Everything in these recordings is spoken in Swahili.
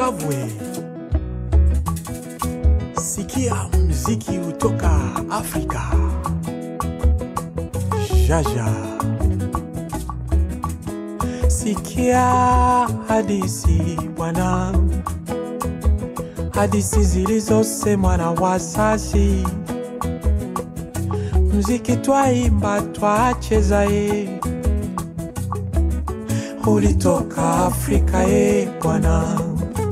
Zimbabwe. Sikia mziki utoka Afrika. Jaja. Sikia hadisi bwana, hadisi zilizosemwa na wazazi. Mziki twaimba twacheza, ye ulitoka Afrika ye bwana.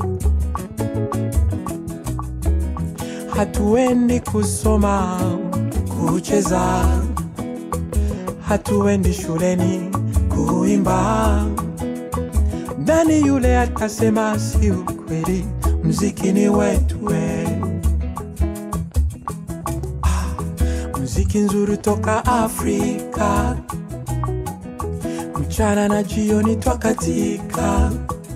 Hatuendi kusoma kucheza, hatuendi shuleni kuimba. Nani yule atasema si ukweli? Mziki ni wetu we. Ah, Mziki nzuri toka Afrika, mchana na jioni twakatika,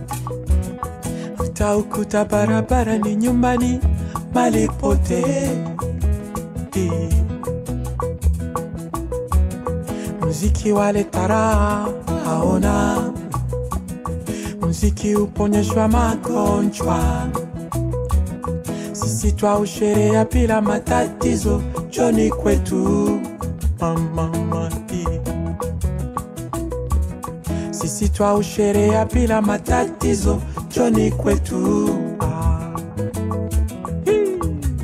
utaukuta barabara ni nyumbani, mali pote Eh. Muziki waleta raha haona, muziki uponyeshwa magonjwa, sisi twausherea bila matatizo, joni kwetu mama mati, sisi twausherea bila matatizo, joni kwetu ah. Hii.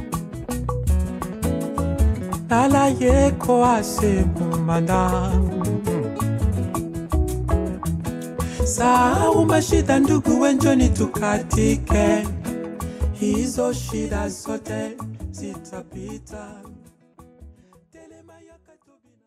Lala yeko asemumanda Sahau mashida ndugu wenjoni tukatike Hizo shida zote zitapita Telema yakatobina